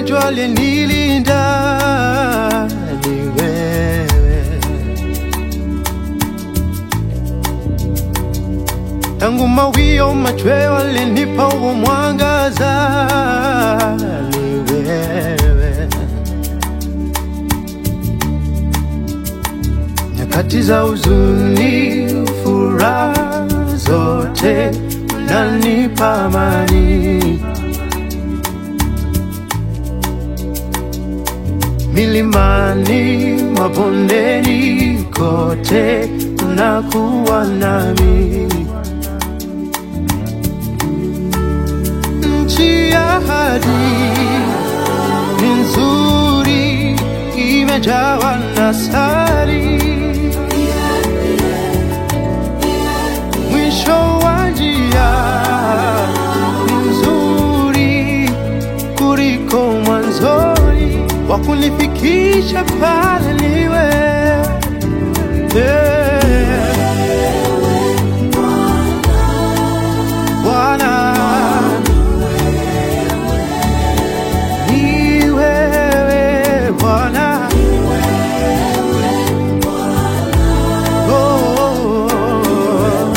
umejua aliyenilinda ni wewe. Tangu mawio machweo alinipa huo mwangaza ni wewe. Nyakati za huzuni, furaha zote unanipa amani. Milimani, mabondeni, kote unakuwa nami. Nchi ya ahadi ni nzuri, imejawa na sari. Mwisho wa njia ni nzuri kuliko mwanzoni, wa kunifikisha pale niwe yeah. Bwana ni wewe Bwana, oh,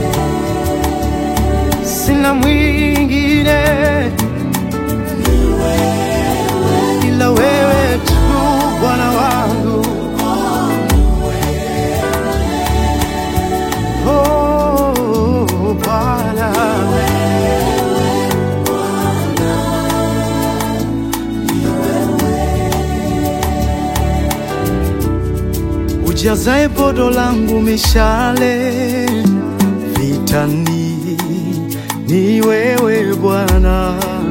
sina mwingine ila wewe tu Bwana wangu, oh Bwana. Ujazae podo langu mishale vitani, ni wewe Bwana.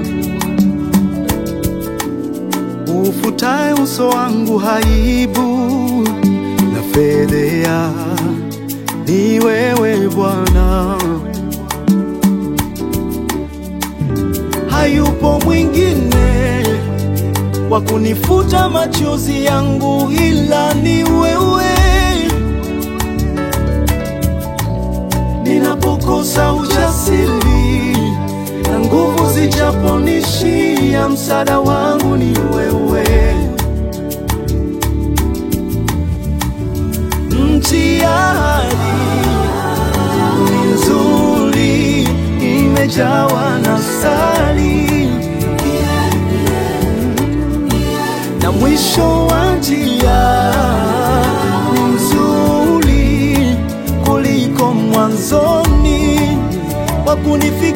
Ufutae uso wangu haibu na fedhea, ni wewe Bwana. Hayupo mwingine wa kunifuta machozi yangu ila ni wewe. Ninapokosa ujasiri na nguvu zijaponishia, msaada wangu ni wewe. Nchi ya ahadi ni nzuri, imejawa na sali na mwisho wa njia ni mzuri kuliko mwanzoni, wa kunifikia